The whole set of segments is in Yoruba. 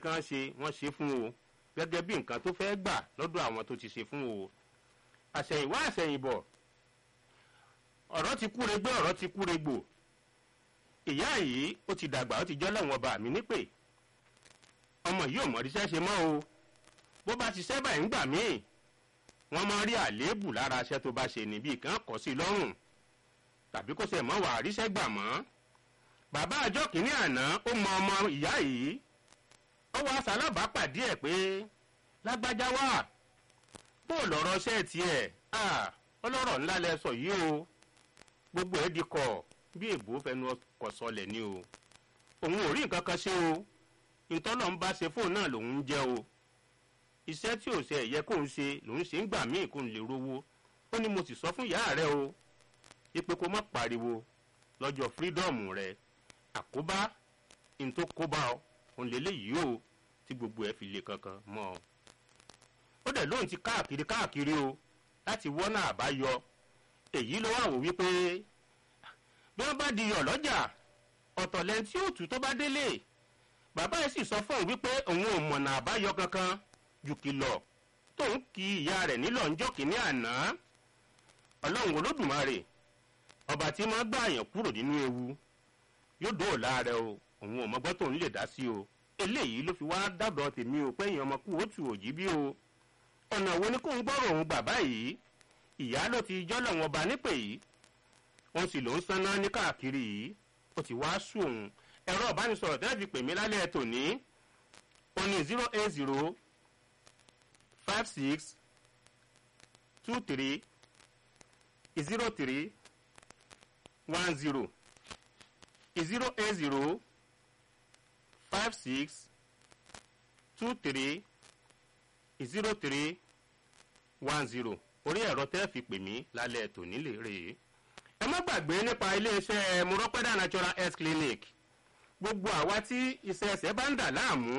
kán ṣe wọ́n ṣe fún o gẹ́gẹ́ bí nǹkan tó fẹ́ gbà lọ́dọ̀ àwọn tó ti ṣe fún o àṣẹ̀yìnwá àṣẹ̀yìnbọ̀ ọ̀rọ̀ ti kúre gbé ọ̀rọ̀ ti kúre gbò ìyá yìí ó ti dàgbà ó ti jọ́ lẹ́wọ̀n ọba mi nípè ọmọ yìí ò mọ̀ ríṣẹ́ ṣe mọ́ o bó bá ti ṣẹ́ báyìí ń gbà míì wọ́n máa rí àléébù lára aṣẹ́ tó bá ṣe níbi kan kọ́ sí lọ́rùn tàbí kó ṣe mọ́ wà ríṣẹ́ gbà mọ́ bàbá àjọ kìíní àná ó mọ ọmọ ìyá yìí ó wá sálábàápàdé ẹ̀ pé lágbájá wà bó lọ́rọ̀ ṣẹ́ tiẹ̀ ọlọ́rọ̀ ńlá lẹ sọ yìí o gbogbo ẹ̀ di kọ̀ bí èbó fẹnu ọkọ̀ sọlẹ̀ ni o òun ò rí nǹkan kan ṣe o ìtọ́lọ̀ ń bá ṣe fóun náà lòun ń jẹ́ o iṣẹ́ tí ò ṣe ẹ̀yẹ kóun ṣe lòun ṣe ń gbà míì kóun lè rówó ó ní mo sì sọ fún ìyá rẹ o ipe kó má pariwo lọ́jọ́ fírídọ́ọ̀mù rẹ àkóbá ní tó kóbá ọ òun lélẹ́yìí o tí gbogbo ẹ̀ fi lè kankan mọ́ ọ. ó dẹ̀ lóun ti káàkiri káàkiri o láti wọ́nà àbáyọ èyí ló wà wò wípé bí wọ́n bá di yọ̀ lọ́jà ọ̀tọ̀ lẹ́ni tí ó tù tó bá délé bàbá yìí sì sọ fún òun wípé òun ò mọ̀nà àbáyọ kankan jù kìlọ̀ tóun kí ìyá rẹ̀ nílọ̀ ńjọ́ kìíní àná ọlọ́run olódùmarè ọba tí máa gbà yàn kúrò nínú ewu yóò dóòlà rẹ o òun ò mọgbọ́n tóun lè dá sí o eléyìí ló fi wá dábọ̀ tèmi o pé èèyàn ọmọ kú òtù òjì bí o ọ̀nà wo ni kóun gbọ́rọ̀ òun bàbá yìí ìyá ló ti jọ́lọ̀ wọn ba nípè yìí òun sì ló ń sanná ní káàkiri yìí ó ti wá sùn òun ẹ̀rọ ìbánisọ̀rọ̀ tẹ́lẹ̀ fi pè mí lálẹ́ tòní ó ní zero eight zero five six two three zero three one zero zero eight zero five six two three zero three one zero orí ẹ̀rọ tẹ́ fi pè mí lálẹ́ tòní lè rè é. ẹ má gbàgbé nípa iléeṣẹ́ murọ́pẹ́dà natural health clinic gbogbo àwa tí iṣẹ́ ẹsẹ̀ bá ń dà láàmú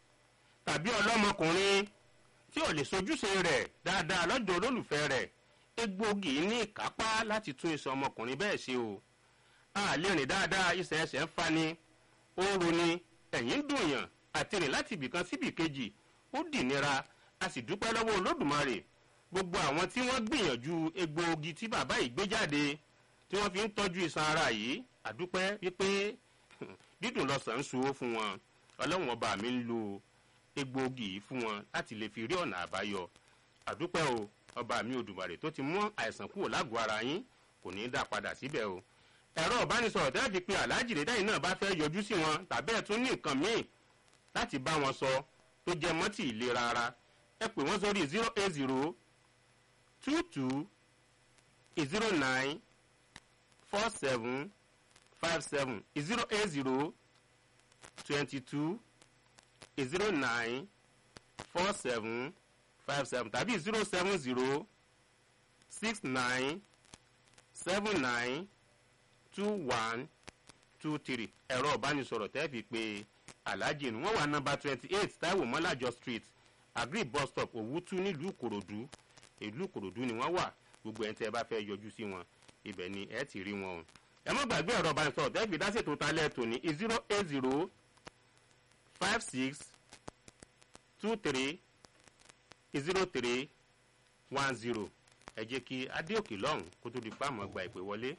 tàbí ọlọ́mọkùnrin tí ò lè sojúṣe rẹ̀ dáadáa lọ́dọ̀ olólùfẹ́ rẹ̀ egbògi ní ìkápá láti tún iṣan ọmọkùnrin bẹ́ẹ̀ ṣe o a lè rìn dáadáa iṣẹ́ ẹsẹ̀ ń fani ó ń roni ẹ̀yìn ń dùnyàn àti rìn láti ibìkan síbì kejì ó dì nira a sì dúpẹ́ lọ́wọ́ olódùmarè gbogbo àwọn tí wọ́n gbìyànjú egbòogi tí bàbá yìí gbé jáde tí wọ́n fi ń tọ́jú iṣan ara yìí àdúpẹ́ wípé dídùn lọ́sàn-án ń so fún wọn ọlọ́run ọba mi ń lo egbòogi yìí fún wọn láti lè fi rí ọ̀nà àbáyọ àdúpẹ́ o ọba mi òdùmarè tó ti mú àìsàn kúrò lágọ̀ọ́ ara yín kò ní í dá padà síbẹ̀ o ẹ̀rọ ìbánisọ̀rọ̀ tẹ́lẹ̀ fi pe aláàjì rẹ̀ dáhìn náà bá fẹ́ yọjú sí wọn tàbí ẹ̀ tún ní nǹkan míì láti bá wọn sọ tó jẹ mọ́tì ìlera ara ẹ pè wọ́n sórí zero eight zero two two zero nine four seven five seven zero eight zero twenty two zero nine four seven five seven tàbí zero seven zero six nine seven nine two one two three ẹ̀rọ ìbánisọ̀rọ̀ tẹ́ fi pé alhaji ni wọ́n wà nọ́mbà twenty eight taiwo mọ́lájọ street agri bus stop òwútú nílùú ìkòròdú ìlú ìkòròdú ni wọ́n wà gbogbo ẹ̀ ń tẹ́ ẹ bá fẹ́ yọjú sí wọn ibẹ̀ ni ẹ ti rí wọn o ẹ má gbàgbé ẹ̀rọ ìbánisọ̀rọ̀ tẹ́ fi dá ṣètò talẹ̀ tòní zero eight zero five six two three zero three one zero ẹ jẹ́ kí adéòkè lọ́hùn kó tó di pàmò gba ìpè wọlé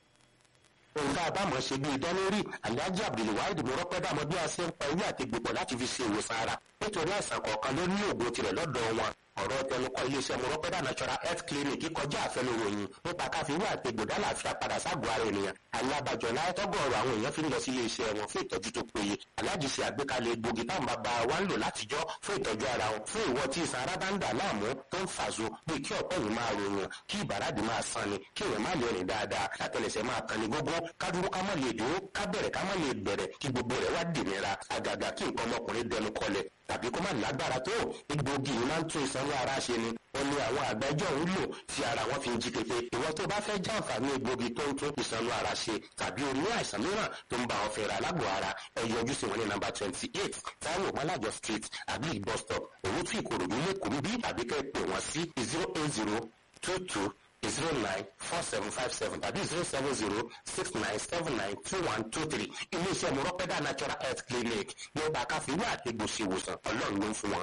ohun tá a bá mọ̀ ṣe bí ìdánlórí alhaji abdulwahid mọ̀rọ́pẹ́ dàmọ́ bí a ṣe ń pa ewé àti gbogbo láti fi ṣe ìwòsàn ara nítorí àìsàn kọ̀ọ̀kan ló ní òògùn tirẹ̀ lọ́dọ̀ wọn ọ̀rọ̀ tẹnukọ iléeṣẹ́ mọ̀rọ́pẹ́dà natural health clinic kọjá àfẹnuròyìn nípa káfíwé àti gbòdá làáfíà padà ságọ́ ara ènìyàn alábàjọ láyẹtọ́gọ̀ọ̀rọ̀ àwọn èèyàn fi ń lọ sí iléeṣẹ́ wọn fún ìtọ́jú tó péye aláàjì ṣe àgbékalẹ̀ egbògi táwọn bàbá wa ń lò látijọ́ fún ìtọ́jú ara wọn fún ìwọ tí ìsan ara bá ń dà láàmú tó ń fàṣọ bíi kí ọ̀pẹ́ yìí máa ròyìn kí ìbàràdì máa san ni kí èèyàn má lè rìn dáadáa àtẹlẹsẹ̀ máa kan ní gógó ká dúró ká má lè dúró ká bẹ̀rẹ̀ ká má lè bẹ̀rẹ̀ kí gbogbo rẹ̀ wá dìnira àgàgà kí nǹkan ọmọkùnrin dẹnu kọlẹ̀ tàbí kó má lágbára tó egbògi yìí máa ń tún ìsanwó ara ṣe ni wọn ní àwọn àgbẹjọ ń lò tí ara wọn fi ń jí pépé ìwọ tó bá fẹ́ jàǹfààní egbògi tó ń tún ìsanwó ara ṣe tàbí o ní àìsàn mìíràn tó ń bá wọn fẹ́ra lágbo ara ẹ yọjú sí wọn ní nàmbà twenty eight taiwo malajo street agric bus stop owó tí ìkòròdú lẹ́kọ̀ọ́ bí tàbí kẹ́ pè wọ́n sí zero eight zero two two zero nine four seven five seven tàbí zero seven zero six nine seven nine two one two three iléeṣẹ́ mọ̀rọ́pẹ́dà natural health clinic nípa káfíńwá àti gbòsìwòsàn ọlọ́run ló ń fún wọn